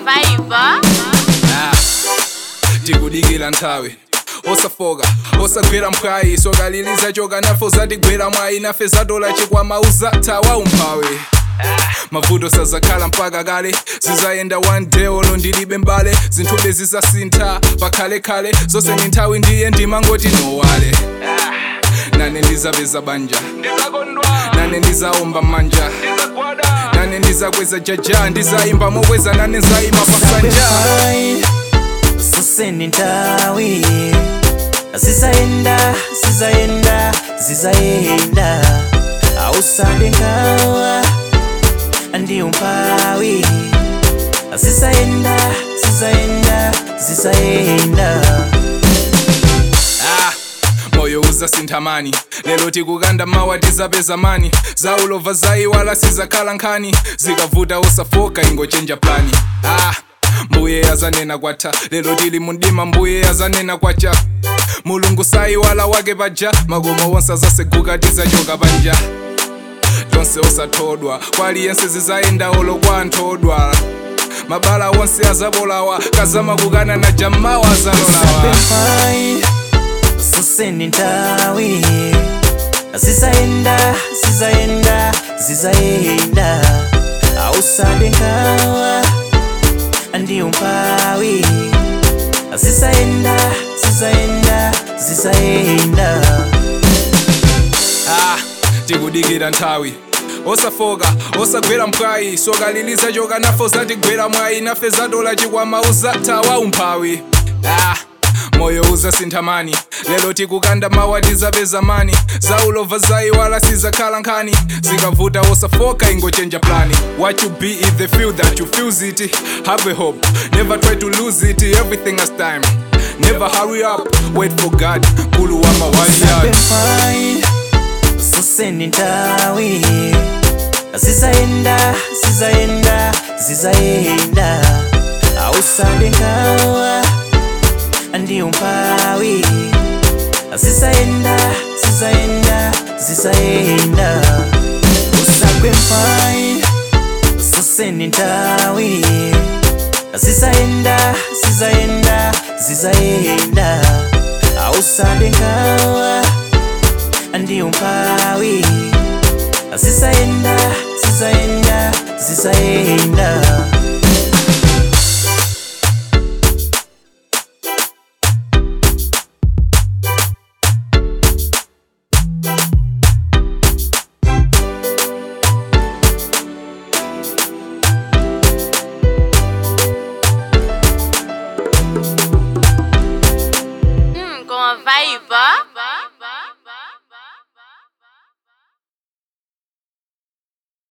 vibe. Ah, tikudikira nthawi osafoka osagwera mphwayi sokaliliza choka nafe zatigwera mwayi nafe zatola chikwama uzathawa umphawi mavuto sazakhala mpaka kale zizayenda one day olo ndilibe mbale zinthube zizasintha pakhalekhale zonse ni nthawi ndiye ndimangoti nowale nane ndizapeza banja nane ndizaomba manja nane ndizakweza jaja ndizayimba mokweza nane nzayima pasanja suseni ntawi zizayenda zizayenda zizayenda ausade nkawa ndi umpawi zizayenda zizayenda zizayenda ah, moyo uzasinthamani lero tikukanda mawa tizapeza mani zaulova zayiwala sizakhala nkhani zikavuta usafoka ingochenja plani ah, mbuye azanena kwatha lero tili mundima mbuye azanena kwacha mulungu sayiwala wake paja makomo wonse azaseguka tizachoka panja tonse osathodwa kwaliyense zizayenda olo kwa anthodwa mabala wonse azabolawa kazama kukana na jamawa azalolawa pai suseni ntawi zizayenda zizayenda zizayenda ausade nkawa ndi umpawi zizayenda zizayenda zizayenda ah, tikudikira nthawi osafoka osagwera mphwayi sokaliliza choka nafe zatigwera mwayi nafe zatola chikwama uzathawa umphawi ah, moyo uzasinthamani lero tikukanda mawa tizapeza mani zaulova zayiwala sizakhala nkhani zikavuta osafoka ingochenja plani what you be is the feel that you feels it have a hope never try to lose it everything has time never hurry up wait for god kulu wa mawaliyad pai suseni ntawi zizayenda zizayenda zizayenda ausade nkawa ndi umpawi zizayenda zizayenda zizayenda usagwe mpai suseni ntawi zizayenda zizayenda zizayenda ausade nkawa ndi umpawi zizayenda zizayenda zizayenda